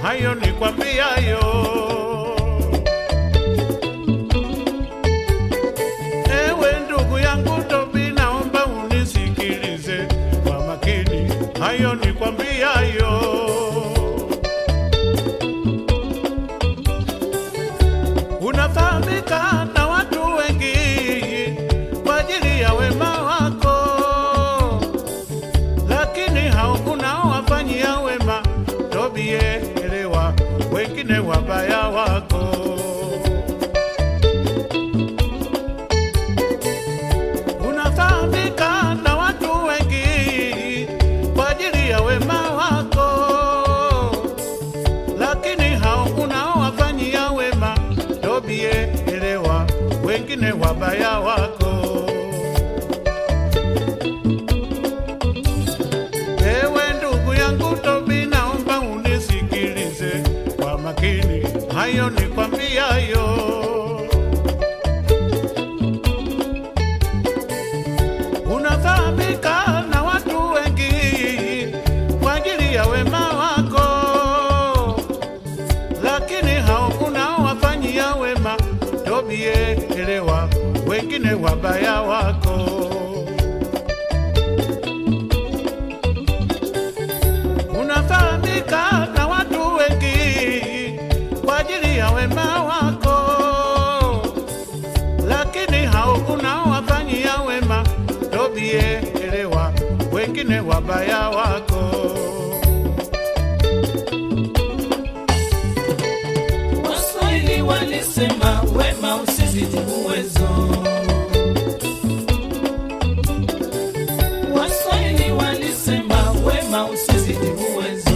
hayo nikwambiayo. Ewe ndugu yangu Tobi, naomba unisikilize kwa makini, hayo nikwambiayo. Unafahamika na watu wengi kwa ajili ya wema wako, lakini hao unaowafanyia wema, Tobie, elewa wengine wabaya wako. Unafahamika na watu wengi kwa ajili ya wema wako, lakini hao unaowafanyia wema, Tobie, elewa wengine wabaya wako. Ewe ndugu yangu Tobi, naomba unisikilize kwa makini, hayo nikwambiayo. Unafahamika na watu wengi kwa ajili ya wema wako, lakini hao unaowafanyia wema, Tobie, elewa wengine wabaya wako. Unafahamika na watu wengi kwa ajili ya wema wako, lakini hao unaowafanyia wema, Tobie, elewa wengine wabaya wako. Waswahili walisema wema usizidi uwezo. Waswahili walisema wema usizidi uwezo.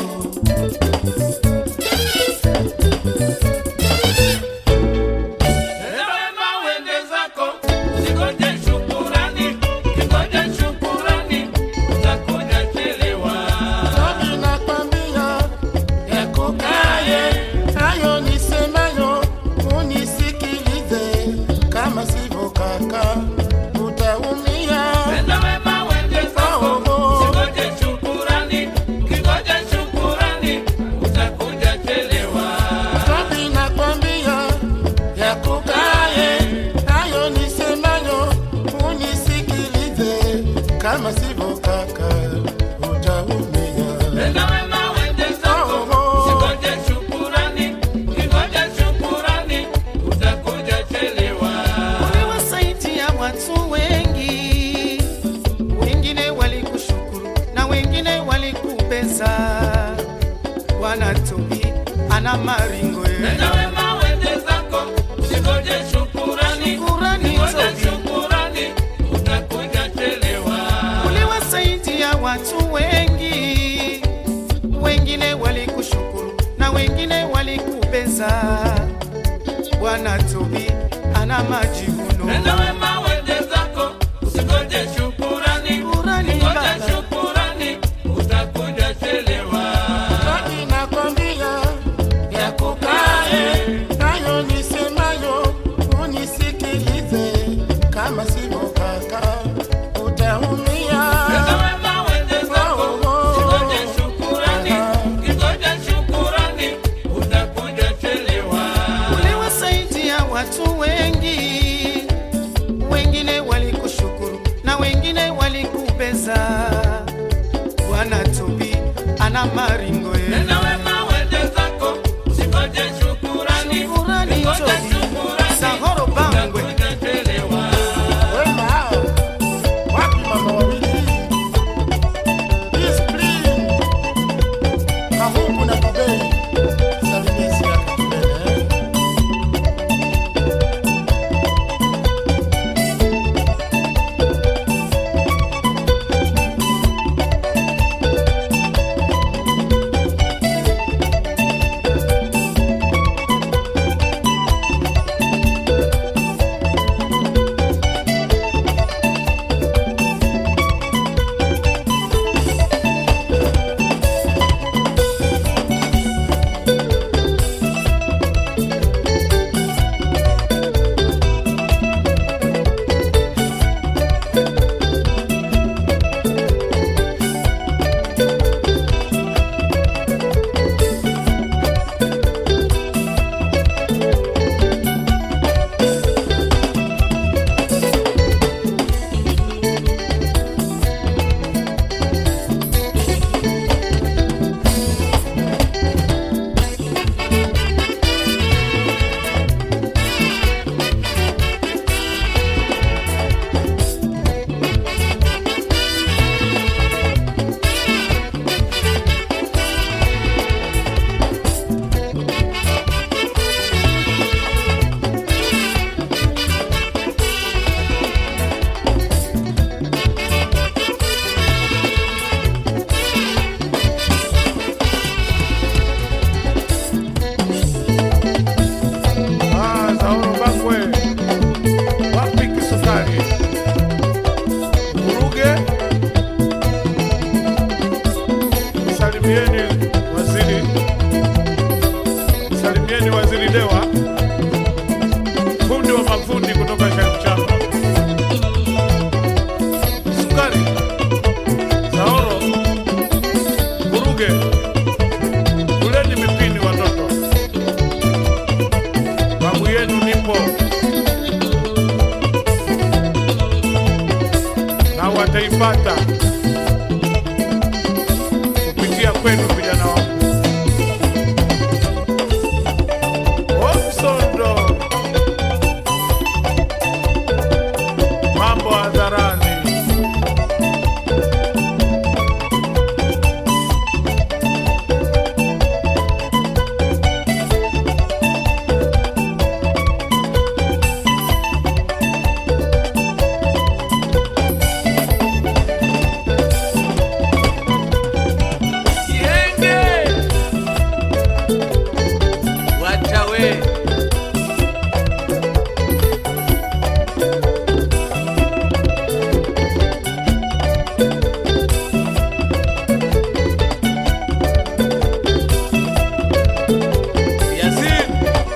Tenda wema uende zako, usingoje shukurani, ukingoja shukurani utakuja chelewa. Tobi nakwambia yakukaye hayo nisemayo, unisikilize, kama sivyo kaka utaumia. Tenda wema uende zako, usingoje shukurani, ukingoja shukurani utakuja chelewa. Tobi nakwambia yakukaye hayo nisemayo, unisikilize, kama sivyo kaka utaumia. Tenda wema uende zako, usingoje shukurani, ukingoja shukurani utakuja chelewa. Uliwasaidia watu wengi, wengine walikushukuru na wengine walikupeza. Bwana Tobi ana maringo ye. Tenda wema uende zako, usingoje shukurani, Shukurani, ukingoja Tobi. shukurani utakuja chelewa. Uliwasaidia watu wengi, wengine walikushukuru na wengine walikupeza. Bwana Tobi ana majivuno. Tenda wema uende zako, usingoje shukurani, Shukurani, ukingoja Baba. shukurani utakuja chelewa. Tobi nakwambia yakukaye hayo nisemayo, unisikilize, kama sivyo kaka utaumia. Tenda wema uende zako, usingoje shukurani, ukingoja shukurani utakuja chelewa. Uliwasaidia watu wengi,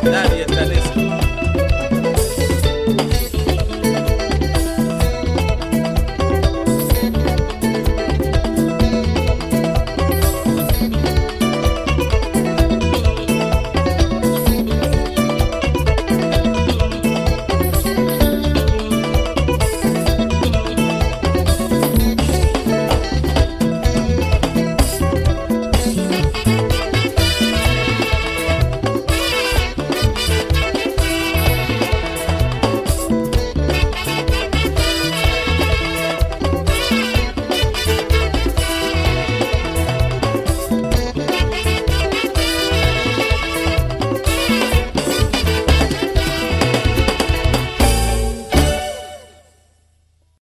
Nani?